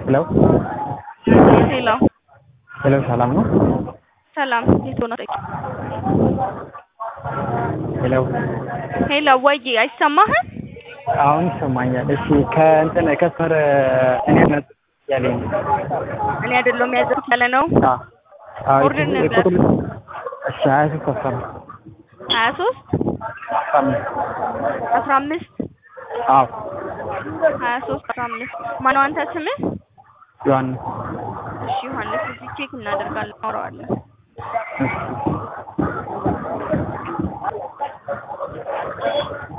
ሄሎ ሄሎ ሄሎ፣ ሰላም ነው? ሰላም የት ሆነ? ሄሎ ሄሎ ወይ አይሰማህም? አሁን ይሰማኛል። እሺ ከእንትን ከስር እኔ ነጥ ያለኝ እኔ አይደለሁም ያዘኩት ያለ ነው። አ አ ኦርደር ነበር። ቁጥር እሺ ሀያ ሦስት አስራ አምስት ሀያ ሶስት አስራ አምስት አስራ አምስት አዎ ሀያ ሶስት አስራ አምስት ማነው አንተ ስምህ? ዮሐንስ እሺ ዮሐንስ እዚህ ቼክ እናደርጋለን እናወራዋለን። እሺ